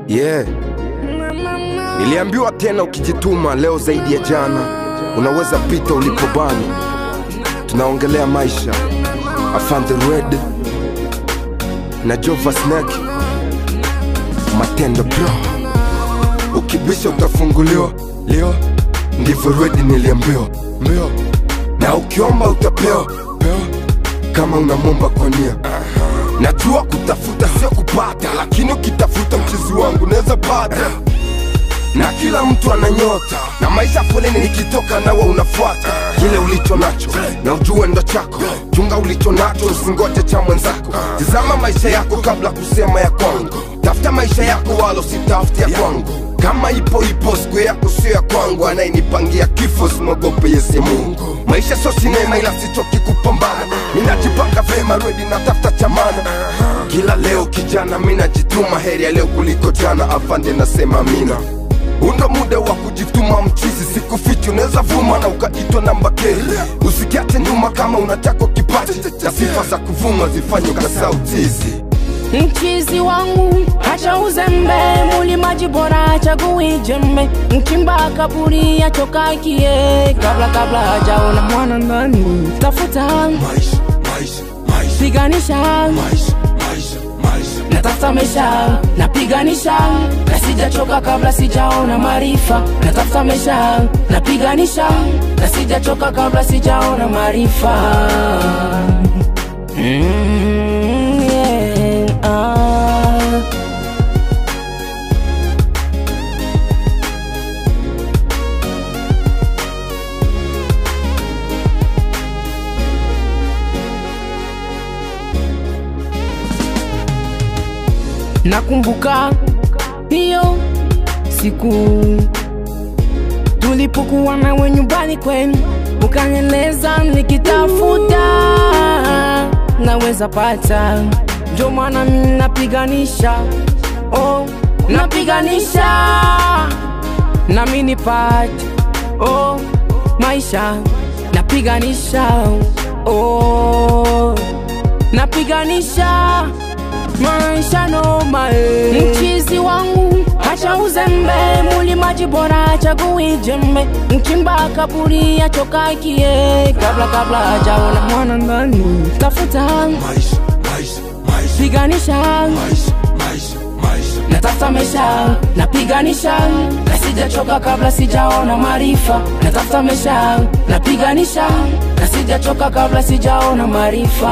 Yeah. Niliambiwa tena ukijituma leo zaidi ya jana unaweza pita ulipobana. Tunaongelea maisha. Afande Red na Jova Snake. Matendo bro. Ukibisha utafunguliwa. Leo ndivyo Red niliambiwa. Mbio. Na ukiomba utapewa. Pewa. Kama unamwomba kwa nia. Najua kutafuta sio kupata, lakini ukitafuta mchizi wangu naweza pata. Na kila mtu ana nyota na maisha foleni, nikitoka nawe unafuata kile ulicho nacho na ujue ndo chako. Chunga ulicho nacho, usingoje cha mwenzako. Tizama maisha yako kabla kusema ya kwangu. Tafuta maisha yako, wala usitafute ya kwangu. Kama ipo ipo, siku yako sio ya kwangu. Anayenipangia kifo simwogope Yesu Mungu. Maisha sio sinema, ila sichoki kupambana. Ninajipanga vema, redi natafuta chamana. Kila leo kijana, mi najituma, heri ya leo kuliko jana. Afande nasema mina Undo muda wa kujituma mchizi, sikufichi, unaweza vuma na ukaitwa namba K. Usikiache nyuma kama unataka kipaji na sifa za kuvuma zifanye kasautizi. Mchizi wangu acha uzembe, mulimaji bora chagui jembe, mchimba kaburi achokakie, kabla kabla hajaona mwana ndani, tafuta Maisha, maisha, maisha, piganisha maisha, maisha, maisha. natafuta maisha napiganisha na sijachoka kabla sijaona maarifa natafuta maisha napiganisha na sijachoka kabla sijaona maarifa mm, yeah, ah. Nakumbuka hiyo siku tulipokuwa nawe nyumbani kwenu, ukanieleza nikitafuta naweza pata, ndio maana mimi napiganisha, oh, napiganisha nami nipate, oh, maisha napiganisha, oh, napiganisha maisha noma eh. Mchizi wangu acha uzembe, mulimaji bora chagui jembe, mchimba kaburi achokakie, kabla kabla hajaona mwana ndani, tafuta Maisha, maisha, maisha, piganisha maisha, maisha, maisha. natafuta maisha napiganisha na sijachoka kabla sijaona maarifa natafuta maisha napiganisha na sijachoka kabla sijaona maarifa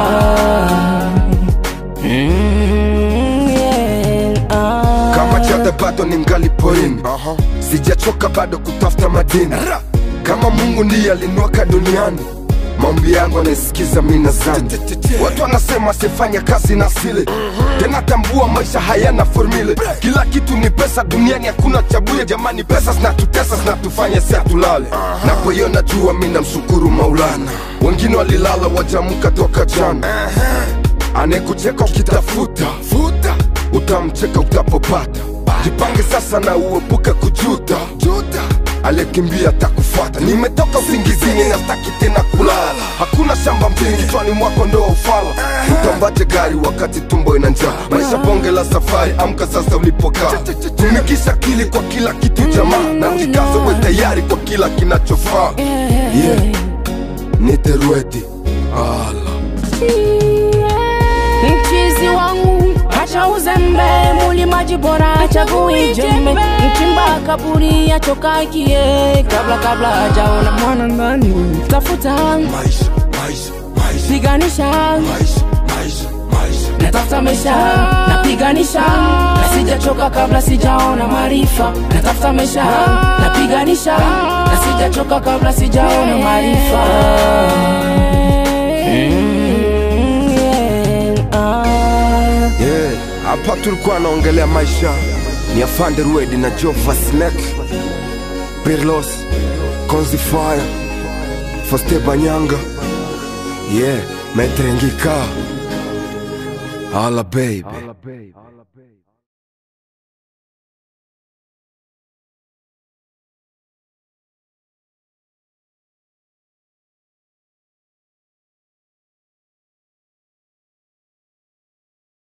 mm, yeah, ah. kama chada bado ni ngali porini sijachoka bado kutafuta madini kama mungu ndiye aliniweka duniani maombi yangu anaisikiza mina zani watu wanasema sifanya kazi na asili tena tambua maisha hayana formule kila kitu ni pesa duniani hakuna chabuye jamani pesa zinatutesa zinatufanya si hatulale napoiona jua mi namshukuru maulana wengine walilala wajamuka toka jana anayekucheka ukitafuta futa utamcheka utapopata jipange sasa na uepuke kujuta juta aliyekimbia takufuata nimetoka usingizini na staki tena kulala hakuna shamba mjini kichwani mwako ndo ufala utambaje gari wakati tumbo ina njaa maisha bonge la safari amka sasa ulipokaa tumikisha akili kwa kila kitu jamaa na jikaze we tayari kwa kila kinachofaa yeah. niterwedi ala mchizi wangu acha uzembe, mulimaji bora chagui jembe, mchimba kaburi achokakie, kabla kabla hajaona mwana ndani, tafuta maisha maisha maisha piganisha maisha maisha maisha natafuta maisha napiganisha na sijachoka kabla sijaona maarifa natafuta maisha napiganisha na sijachoka kabla sijaona maarifa Mm, yeah, ah. Yeah, hapa tulikuwa naongelea maisha ni afande Ruedi na Jova Snake, Pirlos, Konzi Fire, Foste Banyanga, yeah, Metrengika, Ala baby.